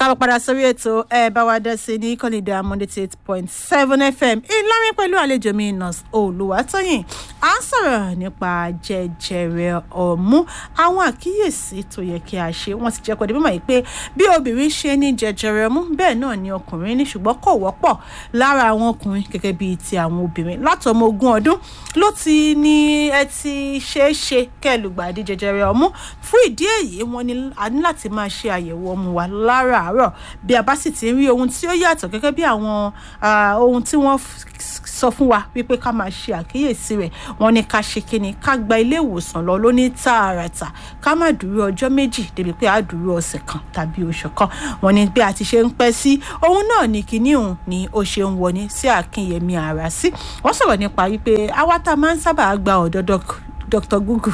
káàbọ̀ padà sórí ètò ẹ bá wa dá sí ní kọ́nìdé amúndétí eight point seven fm ìlọrin pẹ̀lú àlejò mi nurse olùwàtòyìn à ń sọ̀rọ̀ nípa jẹjẹrẹ ọ̀mú àwọn àkíyèsí tó yẹ kí a ṣe wọ́n ti jẹ́ kó di mímọ̀ yìí pé bí obìnrin ṣe ní jẹjẹrẹ ọ̀mú bẹ́ẹ̀ náà ni ọkùnrin ní ṣùgbọ́n kò wọ́pọ̀ lára àwọn ọkùnrin gẹ́gẹ́ bíi ti àwọn obìnrin látọmọ ogún ọdún ló ti ní ẹ ti ṣeé ṣe kẹlùgbàdì jẹjẹrẹ ọ̀mú fún ìdí èyí wọ́n ní a ní láti máa ṣe àyẹ̀wò ọmú wa láràárọ̀ bí a bá sì ti ń rí ohun tí ó yàtọ̀ gẹ́gẹ́ bí àwọn ohun tí wọ́n sọ fún wa wípé ká máa ṣe àkíyèsí rẹ̀ wọ́n ní ká ṣe kíni ká gba ilé ìwòsàn lọ lóní tààràtà ká má dúró ọjọ́ méjì débi pé a dúró ọ̀sẹ̀ kan tàbí oṣù kan wọ́n ní bí a ti ṣe ń pẹ́ sí ohun náà ní kíní òun ni ó ṣe ń wọní sí àkínyẹmí ara sí wọ́n sọ̀rọ̀ nípa wípé àwa tá a máa ń sábà gba ọ̀dọ̀ dr google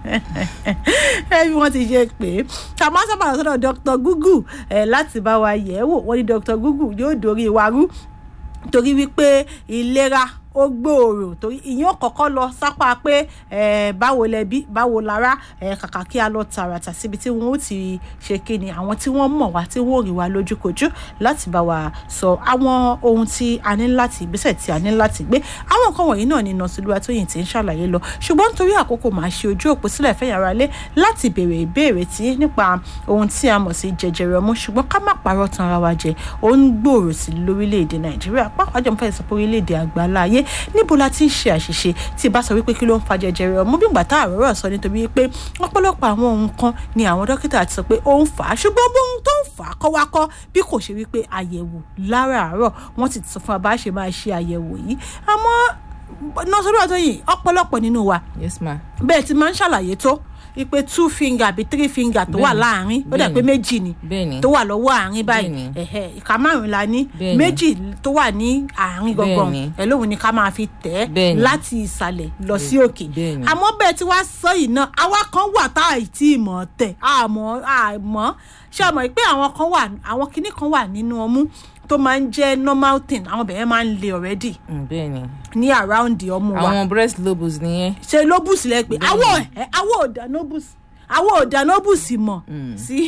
ẹ bí wọ́n ti ṣe pé ká máa sábà lọ sọ́dọ̀ dr google ẹ láti bá wa yẹ̀ ẹ́ wò wọ́n ní dr google yóò dorí wa rú torí wípé ìlera ó gbòòrò torí ìyẹn kọ́kọ́ lọ sápá pé báwo lẹbí báwo lára kàkà kí a lọ tààràtà síbi tí wọn ó ti ṣe kíni àwọn tí wọ́n mọ̀ wá tí wọ́n rí wa lójúkojú láti bá wa sọ àwọn ohun tí a ní láti ìgbésẹ̀ tí a ní láti gbé àwọn nǹkan wọ̀nyí náà ni nọ́ọ̀sì Olúwatóyìn ti ń ṣàlàyé lọ ṣùgbọ́n nítorí àkókò máa ṣe ojú òpó sílẹ̀ fẹ́ yàrá lé láti béèrè ìbéèrè tí nípa ohun tí a mọ̀ sí jẹjẹrẹ ọmú ṣùgbọ́n ká má parọ́ tan ara wa jẹ ó ń gbòòrò sí lórílẹ̀‐èdè Nàìjíríà pàápàá jọ fẹ́ sọ pé orílẹ̀‐èdè àgbáláyé níbo la ti ń ṣe àṣìṣe tí bá sọ wípé kí ló ń fa jẹjẹrẹ ọmú bí gbàtà àrọ́rọ̀ sọ nítorí pé ọ̀pọ̀lọpọ̀ àwọn ohun kan ni àwọn dókítà ti sọ pé ó ń fà á ṣùgbọ́n bóun tó ń fà á kọ́ wá kọ́ bí kò ṣe wípé àyẹ̀wò láràárọ̀ wọ́n ti sọ fún wa bá ṣe máa ṣe àyẹ̀wò yìí àmọ́ nọ́sọ̀rọ̀ Olúwatóyìn ọ̀pọ̀lọpọ̀ nínú wa yes ma. bẹ́ẹ̀ ti máa ń ṣàlàyé tó ipe two finger àbí three finger tó wà láàrin ó dà pé méjì ni tó wà lọ́wọ́ àárín báyìí ìka márùn la ní méjì tó wà ní àárín gangan ẹ lóhùn ni ká máa fi tẹ̀ ẹ́ láti ìsàlẹ̀ lọ sí òkè àmọ́ bẹ́ẹ̀ tí wàá sọ yìí náà àwa kan wà tá à tí ì mọ̀ tẹ̀ àmọ́ àmọ́ ṣé àmọ́ pé àwọn kan wà àwọn kinní kan wà nínú ọmú tó máa ń jẹ́ normal thing àwọn bẹ̀rẹ̀ máa ń le already. bẹ́ẹ̀ni. ní around the ọmú wa. àwọn breast lobus nìyẹn. ṣe lobus lẹ pé awọ ẹ awọ ọdà lobus awọ ọdà lobus mọ sí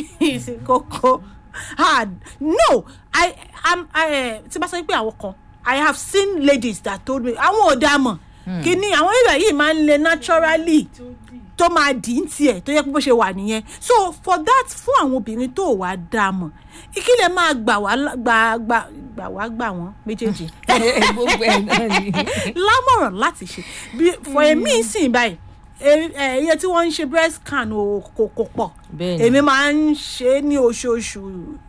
kókó hard no i am i tí bá sọ pé àwọn kan i have seen ladies that told me àwọn ọdà mọ kíní àwọn ìrẹ̀ yìí máa ń le naturally tó máa dì í tiẹ̀ tó yẹ kó bó ṣe wà nìyẹn so for that fún àwọn obìnrin tó wàá dá a mọ̀ ìkílẹ̀ máa gbà wá gbà gbà gbà wá gbà wọ́n méjèèjì gbogbo ẹ̀ náà ni. lámọ̀ràn láti ṣe for èmi sìn báyìí iye tí wọ́n ń ṣe breast scan kò kò pọ̀ èmi máa ń ṣe é ní oṣooṣù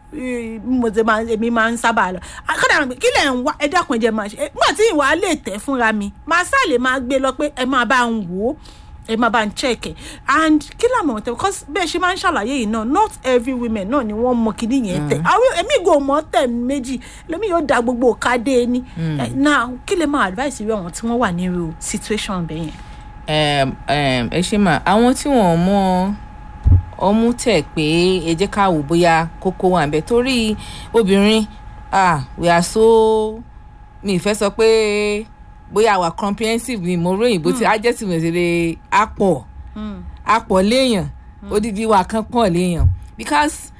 mo ti máa èmi máa ń sábà lọ kódà kí lẹ̀ ń wá ẹ dákun ẹ jẹ́ máa ṣe nígbà tí ìwà lè tẹ̀ fúnra mi màá sá lè máa gbé lọ pé ẹ máa bá ń wò ó ẹ máa bá ń check ẹ and kí làmọ̀ tẹ because bẹ́ẹ̀ ṣe máa ń ṣàlàyé yìí náà not every women náà ni wọ́n mọ kíní yẹn tẹ àwọn èmi gò mọ́ tẹ̀ méjì lèmi yóò da gbogbo kádé ní now kí lè máa advice irú àwọn tí wọ́n wà nírú situation bẹ́ẹ̀ yẹn. ẹ ṣe mà àwọn tí wọn mọ ọmú tẹ pé ẹ jẹ́ ká wò bóyá kókó wà ń bẹ torí obìnrin ah we are so mi ì fẹ́ sọ pé bóyá àwa comprehensive ni mo ròyìn bó ti adjective ìṣẹ̀lẹ̀ apọ̀ apọ̀ léèyàn odidi wa kan pọ̀ léèyàn because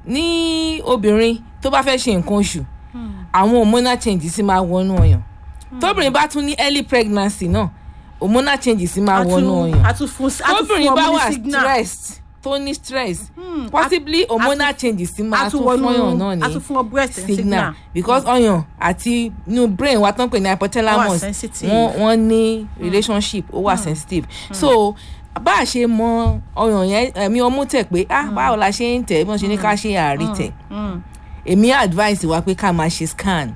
ní obìnrin tó bá fẹ́ ṣe nǹkan oṣù àwọn hormonal changes sì máa wọnú ọyàn tóbìnrin bá tún ní early pregnancy náà hormonal changes sì máa wọnú ọyàn tóbìnrin bá wà stressed tó ní stress hmm. possibly hormonal changes ti máa tún fọyàn náà ní signal because ọyàn àti new brain wa tán pè ní hypothalamus wọ́n ní relationship ó wà sensitive so bá a ṣe mọ ọyàn yẹn ẹ̀mí ọmú tẹ̀ pé ah báwo la ṣe ń tẹ̀ bí wọ́n ṣe ní ká ṣe àárí tẹ̀ èmi advice wa pé ká máa ṣe scan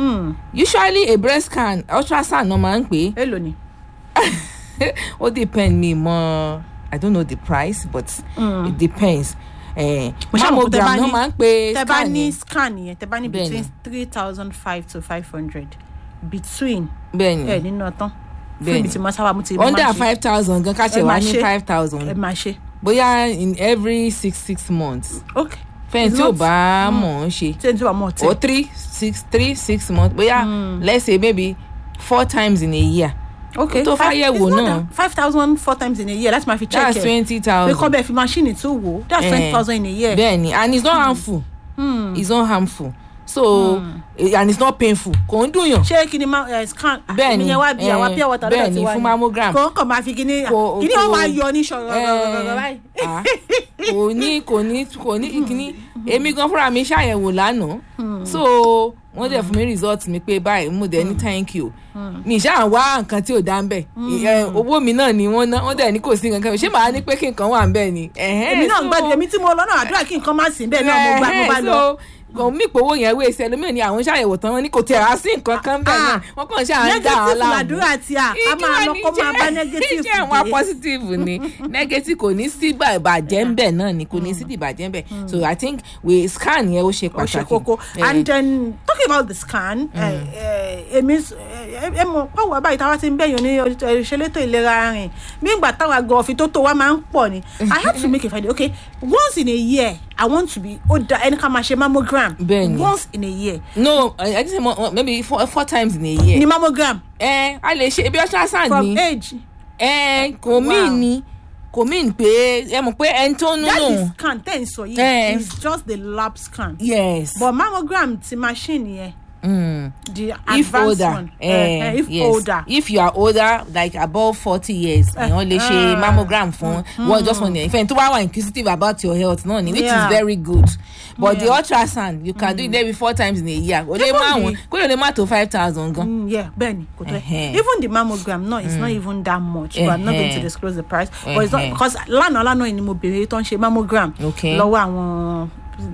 usually a breast scan ultrasound náà máa ń pè é. èlò ni. ó depend mi mọ. I don't know the price but mm. it depends. Eh, mammogram náà máa ń pe scan yẹn. tẹ bá ní scan yẹn tẹ bá ní between three thousand five to five hundred between. bẹ́ẹ̀ni ẹ nínú ọtán. fún ibi tí mo sábà mú ti under five thousand gan ká ṣe wá ní five thousand. ẹ máa ṣe. bóyá in every six six months. okay. fẹ́ẹ̀ tí ò bá mọ̀ ọ́n ṣe. tí ò bá mọ̀ ọ́ tẹ̀. or three six three six months bóyá mm. let's say maybe four times in a year. okay tó fàyẹ̀wò náà five thousand four times in a year láti máa fi check that's twenty thousand pé kọ́ bẹ́ẹ̀ fi machine tó wò that's twenty thousand in a year. bẹ́ẹ̀ni and it's not harmful Hmm. it's not harmful so eh, and it's not painful kò ń dùn yàn ṣé kí ni ma ẹ scan Bẹ́ẹ̀ni, èmi yẹn wá bí àwa eh, pure water lọ́dọ̀ bẹ́ẹ̀ni, tiwa fún ni. mammogram. kò kàn máa fi kíní Kò- kíní kò- wọn máa yọ ní ṣọ̀rọ̀ Eh, báyìí. ah, kò ní kò ní kò ní kíní èmi gan fúnra mi ṣàyẹ̀wò lánàá so wọ́n dẹ̀ fún mi result mi pé báyìí mo dẹ̀ ní thank you mi ṣáà wá nǹkan tí ò dá ń bẹ̀ Eh, owó mi náà ni wọ́n ná wọ́n dẹ̀ ní kò sí nǹkan ṣé màá ní pé kí nǹkan wà ń bẹ̀ ni. Ẹ̀hẹ́n, èmi náà so- gbàdúrà èmi tí mo lọ náà àdúrà kí nǹkan má sí bẹ́ẹ̀ náà mo gbà mo bá Ẹ̀hẹ́n, lọ. so, kò mí ìpòwò yẹn wé ṣe ẹlòmíràn ni àwọn ṣàyẹ̀wò tán wọn ní kò tẹ̀ á sí nǹkan kan bẹ́ẹ̀ náà Ah, wọ́n kàn ṣáà ń dà á negative láàmú làdúrà tí a a máa lọ kó máa bá negative ṣé àwọn dé. positive ni negative kò ní sí ìbà- ìbàjẹ́ ń bẹ̀ náà ni kò ní sí ìbàjẹ́ ń bẹ̀ so i think we scan yẹn ó ṣe ó ṣe pàtàkì. kókó Eh, and then talking about the scan ẹ, ẹ, èmi s- ẹ ẹ mọ pàwọ́ báyìí táwa ti ń bẹ̀yàn ní ìṣelétò ìlera rìn bí ìgbà táwa gan ọ̀fìn tó tó wa máa ń pọ̀ ni i have to make a find okay once in a year i want to be ó da ẹni ká máa ṣe mammogram Bẹ́ẹ̀ni. once in a year no i i think say mo- maybe four, four times in a year. ni mammogram ẹ a lè ṣe ebi ultrasound from ni age ẹ kò Wow. mean ni kò mean pé ẹ mọ̀ pé ẹni tó ń that nù. is scan ten sọ yìí Eh. is just the lab scan yes. but mammogram ti machine yẹn Mm. the if advanced older one eh, eh, eh, if yes. older if you are older like above forty years èèyàn lè ṣe ah. mammogram fún one just one year ìfẹ́ tó bá wà inquisitive about your health náà ni which Yeah. is very good but the Yeah. ultrasound you can do it maybe four times in a year o lè Even má the- wọn kó lè má tó five thousand gan. Mm, yeah, bẹ́ẹ̀ni kò tó Ẹhẹ́n. even the mammogram no it's not even that much but i'm not going to Ẹhẹ́n. disclose the price but it's not Ẹhẹ́n. because lánàá lánàá yìí ni mo béèrè tó ń ṣe mammogram Okay. lọ́wọ́ àwọn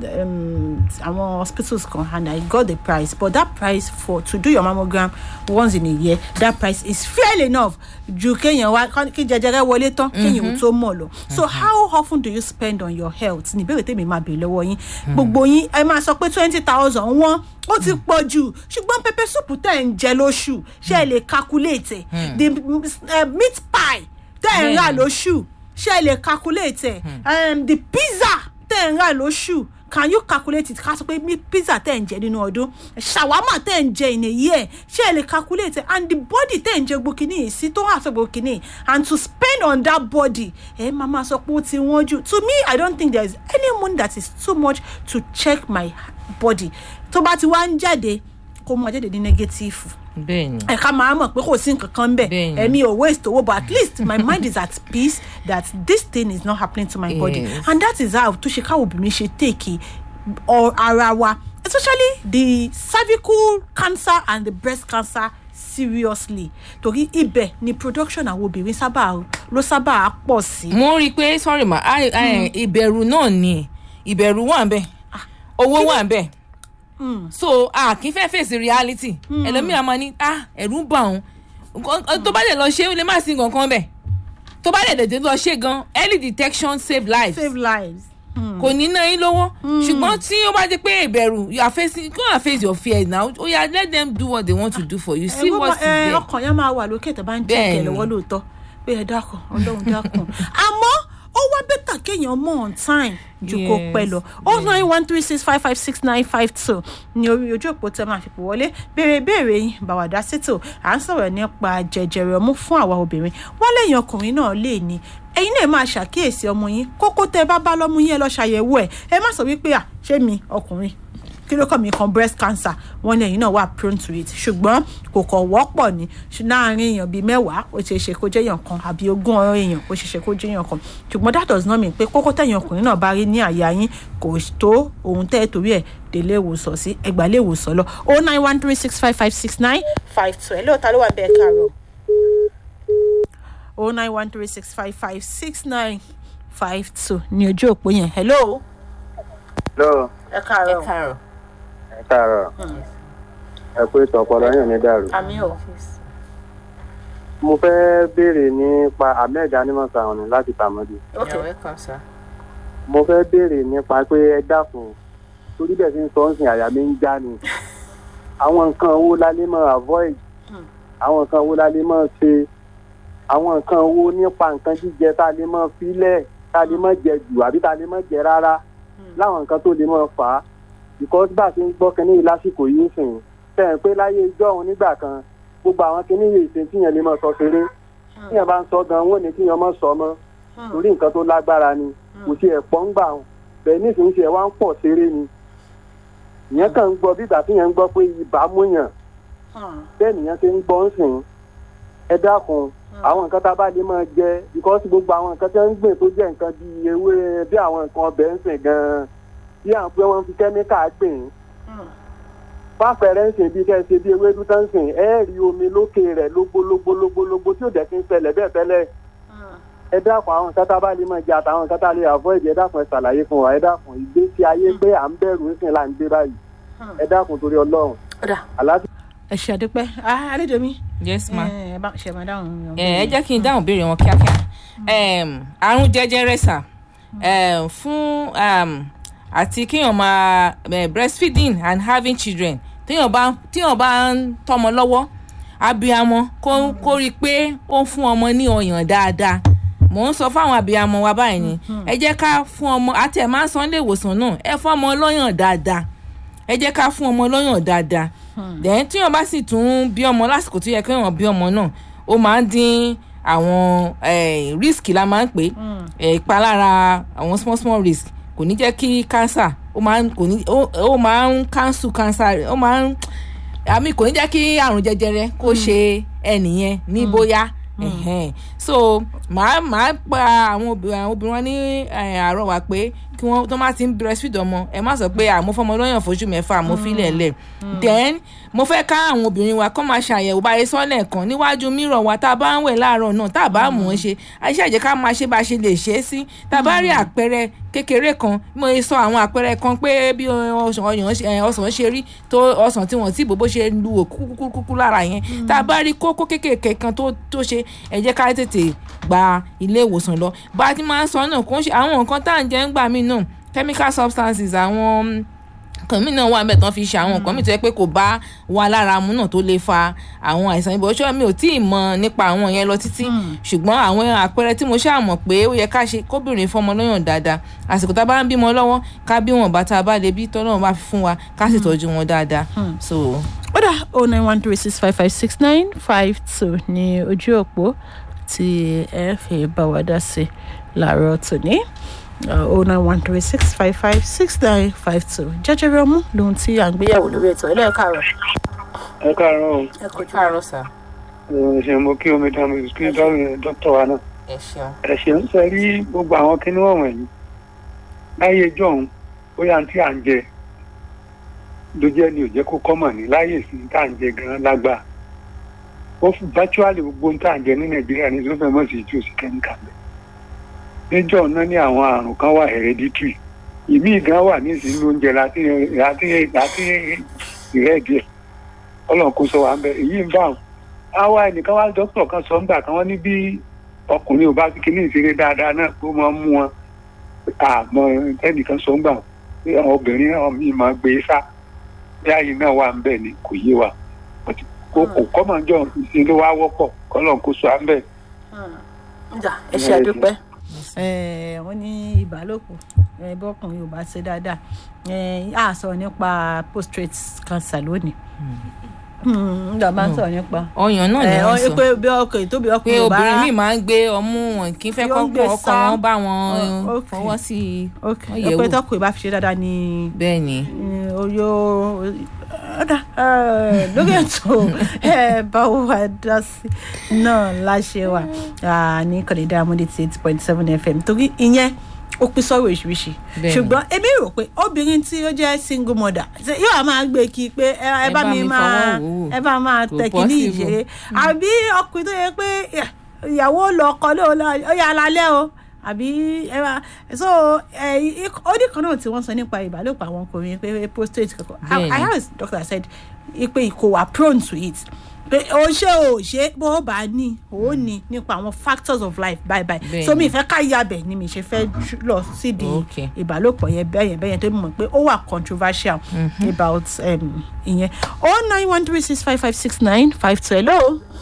um, àwọn hospitals kan and i got the price but that price for to do your mammogram once in a year that price is fair enough ju kéèyàn wá kí jẹjẹrẹ wọlé tán kéèyàn ó tó mọ̀ lọ so how often do you spend on your health ní ìbéèrè tèmi máa béèrè lọ́wọ́ yín gbogbo yín ẹ máa sọ pé twenty thousand wọ́n ó ti pọ̀ jù ṣùgbọ́n pepper soup tẹ̀ ń jẹ lóṣù ṣé ẹ lè calculate ẹ̀ the uh, meat pie tẹ̀ ń rà Bẹ́ẹ̀ni. lóṣù ṣé ẹ lè calculate ẹ̀ um, the pizza tẹ̀ ń rà lóṣù can you calculate it ká sọ pé mi pizza tẹ̀ ń jẹ nínú ọdún shawarma tẹ̀ ń jẹ in a year ṣé ẹ lè calculate it and the body tẹ̀ ń jẹ gbókìní yìí sí tó wà sọ gbókìní and to spend on that body ẹ máa máa sọ pé ó ti wọ́n jù to me i don't think there is any money that is too much to check my body tó bá ti wá ń jáde kó máa jáde ní negative bẹ́ẹ̀ni ẹ̀ka máa mọ̀ pé kò sí nǹkan kan bẹ́ẹ̀ Bẹ́ẹ̀ni. ẹ̀mí ò waste owó but at least my mind is at peace that this thing is not happening to my body Yes. and that is how tó ṣe káwọn obìnrin ṣe take ọ ara wa especially the cervical cancer and the breast cancer seriously torí ibẹ̀ ni production àwọn obìnrin sábà ló sábà pọ̀ sí. mo rí i pé sorry ma I- I- ìbẹ̀rù náà ni ìbẹ̀rù wà ń bẹ̀ owó wà ń bẹ̀ so a kì í fẹ́ fèsì reality ẹlòmíràn máa ní ah ẹ̀rù ń bà òun Nǹkan- tó bá lè lọ ṣe ó lè má sí nǹkan kan bẹ̀ tó bá lè dèdè lọ ṣe gan early detection save lives save lives. Hmm. kò ní ná yín lówó ṣùgbọ́n tí ó bá jẹ́ pé ìbẹ̀rù you are facing go and face your fears now ó yá let them do what they want to do for you see Ẹ, what is gbogbo- ẹ, there. ọkàn yẹn máa wà lókè tó bá ń jẹ́ Bẹ́ẹ̀ni. lọ́wọ́ lóòótọ́ pé ẹ dákun ọlọ́run dákun àmọ́ ó wá bẹ́tà kéèyàn mọ̀ on time ju kó Yes, pẹ́ lọ oh nine one three six five five six nine five two ní orí ojú òpó tẹ máa fi pò wọlé béèrè béèrè yín bàwàdà sítò à ń sọ̀rọ̀ nípa jẹjẹrẹ ọmú fún àwa obìnrin wọ́n lẹ́yìn ọkùnrin náà lè ní ẹ̀yin náà máa ṣàkíyèsí ọmọ yín kókó tẹ bá bá lọ́mú yín ẹ lọ ṣàyẹ̀wò ẹ̀ ẹ má sọ wípé à ṣé mi ọkùnrin kí ló kọ́ mi kan breast cancer wọ́n ní ẹ̀yin náà wà prone to it ṣùgbọ́n kò kọ̀ wọ́pọ̀ ní ṣù- láàrin èèyàn bíi mẹ́wàá ó ṣeé ṣe kó jẹ́ èèyàn kan àbí ogún ọ̀rọ̀ èèyàn ó ṣeé ṣe kó jẹ́ èèyàn kan ṣùgbọ́n that does not mean pé kókó tẹ̀yìn ọkùnrin náà bá rí ní àyà yín kò tó ohun tẹ́ ẹ torí ẹ̀ délé ìwòsàn sí ẹgbàá lé ìwòsàn lọ o nine one three six five five six nine five two ẹ lóòótọ́ ló wà bẹ́ẹ̀ káàárọ̀ o nine one three six five five six nine five two ní ojú òpó yẹn hello lọ ẹ ẹ káàárọ̀ káàárọ̀. ẹ káàárọ̀ ẹ kú ètò ọpọlọ yàn ní dàrú. àmì ò mo fẹ́ béèrè nípa ahmed animasa ọ̀nà láti tàmọ́dé. ok You're welcome, sir. mo fẹ́ béèrè nípa pé ẹ dákun torí bẹ́ẹ̀ fi ń sọ ń sìn àyà mi ń já ni. àwọn nǹkan owó la lè máa avoid Hmm. àwọn nǹkan owó la lè máa ṣe àwọn nǹkan owó nípa nǹkan jíjẹ tá a lè máa filẹ̀ tá a lè máa jẹ jù àbí tá a lè máa jẹ rárá láwọn nǹkan tó lè máa fà á because bá a ti ń gbọ́ kínní yìí lásìkò yìí ń sìn tẹ̀ ń pé láyé ijọ́ òun nígbà kan gbogbo àwọn kínní yìí ṣe tíyẹn lè máa sọ ṣeré tíyẹn bá ń sọ gan wọn ò ní kíyẹn máa sọ mọ́ torí nǹkan tó lágbára ni kò tiẹ̀ pọ̀ ń gbà wọn bẹ́ẹ̀ nísìnyí tiẹ̀ wá ń pọ̀ ṣeré ni ìyẹn kàn ń gbọ́ bí ìgbà tí yẹn ń gbọ́ pé ibà mú yàn bẹ́ẹ̀ nìyẹn ti ń gbọ́ ń sìn ẹ dákun àwọn nǹkan tá a bá lè máa jẹ because gbogbo àwọn nǹkan tí wọ́n ń gbìn tó jẹ́ nǹkan bíi ewé bí àwọn nǹkan ọbẹ̀ ń sìn gan-an bí àwọn pé wọ́n fi kẹ́míkà gbìn fáfẹ̀rẹ̀ ń sìn bíi kẹ́sì bíi ewédú tó ń sìn ẹ rí omi lókè rẹ̀ lógbólógbólógbólógbó tí ò dẹ̀ kí ń ṣẹlẹ̀ bẹ́ẹ̀ tẹ́lẹ̀ ẹ dákun àwọn nǹkan tá a bá lè máa jẹ àtàwọn nǹkan tá a lè avoid ẹ dákun ẹ ṣàlàyé fún wa ẹ dákun ìgbésí ayé pé à ń bẹ̀rù ń sìn là ń gbé báyìí ẹ dákun torí ọlọ́run ọ̀dà àlàáfíà. ẹ ṣe àdúpẹ́ Ah, àlejò mi yes ma. ẹ bá ṣe máa dáhùn ẹ ẹ jẹ́ kí n dáhùn béèrè wọn kíákíá Em, àrùn jẹjẹrẹ sà em, fún um, àti kéèyàn máa eh, breastfeeding and having children téèyàn bá téèyàn bá ń tọ́mọ lọ́wọ́ abiyamọ kó kó rí i pé ó ń fún ọmọ ní ọyàn dáadáa mò ń sọ fáwọn abiyamọ wa báyìí ni ẹ jẹ́ ká fún ọmọ àti ẹ̀ máa ń san ilé ìwòsàn náà ẹ fún ọmọ lọ́yàn dáadáa ẹ jẹ́ ká fún ọmọ lọ́yàn dáadáa then tíyàn bá sì tún bí ọmọ lásìkò tó yẹ kéèyàn bí ọmọ náà ó máa ń dín àwọn eh, risk la máa ń pè é ìpalára àwọn small small risk kò ní jẹ́ kí cancer ó máa ń kò ní ó ó máa ń cancel cancer ó máa ń àmì kò ní jẹ́ kí àrùn jẹjẹrẹ kó ṣe ẹnìyẹn ní bóyá ẹ̀hẹ́n. so màá màá pa àwọn obìnrin àwọn obìnrin wọn ní eh, àrọwà pé kí wọ́n tó má ti ń breastfeed ọmọ ẹ má sọ pé àmọ́ fọmọ lọ́yàn fóṣù mẹ́fà mo filẹ̀ lẹ̀ then mo fẹ́ ká àwọn obìnrin wa kọ́ máa ṣàyẹ̀wò báyìí sọ́lẹ̀ kan níwájú mírọ̀ wa tá a bá ń wẹ̀ láàárọ̀ náà tá a bá mọ̀ ọ́n ṣe àṣẹ àjẹ́ ká máa ṣe bá a ṣe lè ṣe é sí tá a bá rí àpẹẹrẹ kékeré kan mo lè sọ àwọn àpẹẹrẹ kan pé bí ọsàn ọyàn ṣe- eh, ọsàn ṣe rí tó ọsàn tí wọ́n ti bò bó ṣe lu òkúkúkú lára yẹn tá a bá rí kókó kékèké kan tó tó ṣe ẹ jẹ́ ká tètè gba ilé ìwòsàn lọ bá a ti máa ń sọ náà kó ń ṣe àwọn nǹkan tá à ń jẹ ń gbà mí náà chemical substances àwọn nǹkan mí náà wà ń bẹ̀ tán fi ṣe àwọn nǹkan mí tó yẹ pé kò bá wa lára mu náà tó lè fa àwọn àìsàn ibò ṣọ́ mi ò tí ì mọ nípa àwọn yẹn lọ títí ṣùgbọ́n àwọn àpẹẹrẹ tí mo ṣáà mọ̀ pé ó yẹ ká ṣe kóbìnrin fọmọ lọ́yàn dáadáa àsìkò tá a bá ń bímọ lọ́wọ́ ká bí wọn bá tá a bá lè bí tọ́lọ́run bá fi fún wa ká sì tọ́jú wọn dáadáa so ọ̀dà o nine one three six five five six nine five two ní ojú òpó tí ẹ fi bá wa dá sí láàárọ̀ tòní o nine one three six five five six nine five two jẹjẹrẹ ọmú lóhun tí à ń gbéyàwó lórí ètò ẹ lẹ́ẹ̀kárọ̀ ẹ káàárọ̀ o ẹ kojú. káàárọ̀ sà ẹ ṣe mo kí omi dá mi kí dókítà wa náà ẹ ṣeun ẹ ṣe ń sẹ rí gbogbo àwọn kinní wọ̀nyí láyé jọ̀hún bóyá tí à ń jẹ ló jẹ́ ni ò jẹ́ kó kọ́mọ̀ ní láyé sí tá à ń jẹ gan lágbà ó fi virtually gbogbo ohun tá à ń jẹ ní nàìjíríà ní ló fẹ́ mọ̀ sí ìtú òsì kẹ́míkà bẹ́ẹ̀ níjọ́ náà ní àwọn àrùn kan wà hereditary ìmí gan wà ní ìsinmi oúnjẹ láti láti láti ìrẹ́ díẹ̀ ọlọ́run kó sọ wà ń bẹ èyí ń bá wọn àwa ẹnìkan wá dókítà kan sọ ńgbà kan wọ́n ní bí ọkùnrin ò bá fi kíní ìṣeré dáadáa náà kó máa mú wọn àmọ́ ẹnìkan sọ ńgbà pé àwọn obìnrin náà mi máa gbé sá bí ààyè náà wà ń bẹ ni kò yé wa But kò kò kọ́mọ̀ jọ ìṣe ló wá wọ́pọ̀ kọ́lọ́n kó sọ à ń bẹ̀. ǹjà ẹ ṣe àdúpẹ́. wọ́n ní ìbálòpọ̀ ẹ, bọ́kùnrin ò bá ṣe dáadáa ẹ, a sọ̀rọ̀ nípa prostate cancer lónìí nígbà máa ń sọ̀rọ̀ nípa ọyàn náà ni ẹ, wọ́n ọ- sọ pé bí ọkùnrin tóbi pé ọkùnrin ò bá obìnrin míì máa ń gbé ọmú wọn kì í fẹ́ Yóò ń gbé kọ́kọ́ ọkọ sá. wọn bá wọn Oh, okay. fọwọ́ sí i ok wọ́n yẹ̀ pé wò. tọkùnrin bá fi ṣe dáadáa ni bẹ́ẹ̀ ni oyo ọ̀dà lórí ètò ẹ, báwo wà dá sí náà láṣẹ wà ah, ní kọ̀dédé amúdé ti eight point seven fm torí ìyẹn ó pín sọ́rọ̀ oríṣiríṣi Bẹ́ẹ̀ni. ṣùgbọ́n èmi rò pé obìnrin tí ó jẹ́ single mother ṣe yóò máa gbé kí pé ẹ ẹ bá mi máa fọwọ́ wò ó. ẹ bá máa Kò tẹ̀ kí ní possible. ìṣeré àbí ọkùnrin tó yẹ pé ẹ, ìyàwó lọ ọkọ lóò lọ ó yà á lálẹ́ o àbí ẹ máa so ẹ ik- ó ní kan náà tí wọ́n sọ nípa ìbálòpọ̀ àwọn ọkùnrin pé prostate kankan I- I Bẹ́ẹ̀ni. heard a doctor said pé kò wà prone to it pé o ṣe o ṣe bó o bá ní o ó ní nípa àwọn factors of life bye bye Bẹ́ẹ̀ni. so mi ìfẹ́ ká yabẹ̀ ni mi ṣe fẹ́ jú- lọ sídìí Okay. ìbálòpọ̀ yẹn bẹ́ẹ̀ yẹn bẹ́ẹ̀ yẹn tó mọ̀ pé ó wà controversial about um, ìyẹn oh nine one three six five five six nine five two hello.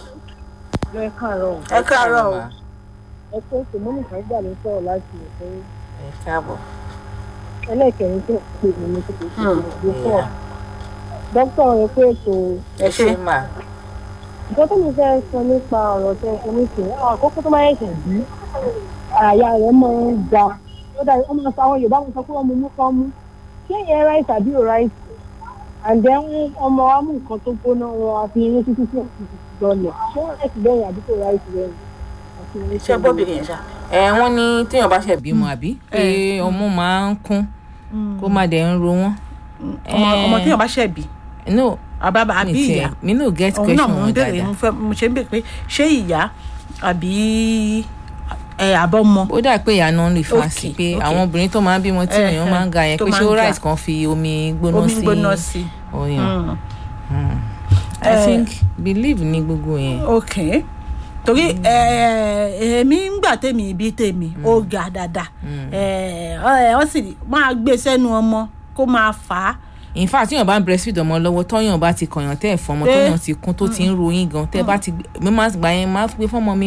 ẹ káàárọ̀ ẹ káàárọ̀ o. ẹ tó sèmọ́nì kan gbà ló sọ̀rọ̀ láti ìfẹ́ ẹ káàbọ̀ ẹlẹ́ẹ̀kẹrin tó pè mí ní kókó tó lè fọ́ dókítà rẹ pé ètò ẹ ṣe mà nǹkan tó mi fẹ́ sọ nípa ọ̀rọ̀ tẹ́ ẹ sọ nísìnyí àwọn àkókò tó máa yẹ̀sẹ̀ bí àyà rẹ̀ máa ń ga ó dàbí ó máa sọ àwọn yorùbá máa sọ pé wọ́n mú mú kán mú ṣé ìyẹn ráìsì àbí ò ráìsì and then ọmọ wa mú nǹkan tó gbóná wọn àfi irun títí tí òkú lọlẹ̀ ṣé ráìsì bẹ́yìn àbí kò ráìsì bẹ́yìn àti irun ṣé gbọ́bìnrin yẹn ṣá. ẹ wọ́n ní téèyàn bá ṣẹ̀ bímọ àbí pé ọmú máa ń kún kó má dẹ̀ ń ro wọ́n. ọmọ ọmọ téèyàn bá ṣẹ̀ bí no àbábà àbí mi ìyá tẹ mi no get òun náà question mo ń wọn béèrè dáadáa mo fẹ́ mo ṣe ń béèrè pé ṣé ìyá àbí ẹ àbọ̀mọ. ó dà pé ìyá náà lè fa sí Okay, pé okay. àwọn obìnrin tó máa ń bímọ tí Eh, èèyàn máa ń ga yẹn tó pé máa ṣé ń ó ga. rice kan fi omi gbóná omi sí gbóná sí. ọyàn Mm. i Eh. think believe ní gbogbo yẹn ok torí ẹ èmi ń gbà tèmi ibi tèmi ó ga dáadáa ẹ ẹ ọ sì máa gbé sẹ́nu ọmọ kó máa fà á in fact tíyàn bá ń breastfeed ọmọ lọ́wọ́ tọ́yàn bá ti kọ̀yàn tẹ́ ẹ̀ fọmọ Eh. tọ́yàn ti kún tó ti ń ròyìn gan tẹ́ bá ti gbé mi máa gbà yẹn máa gbé fọmọ mi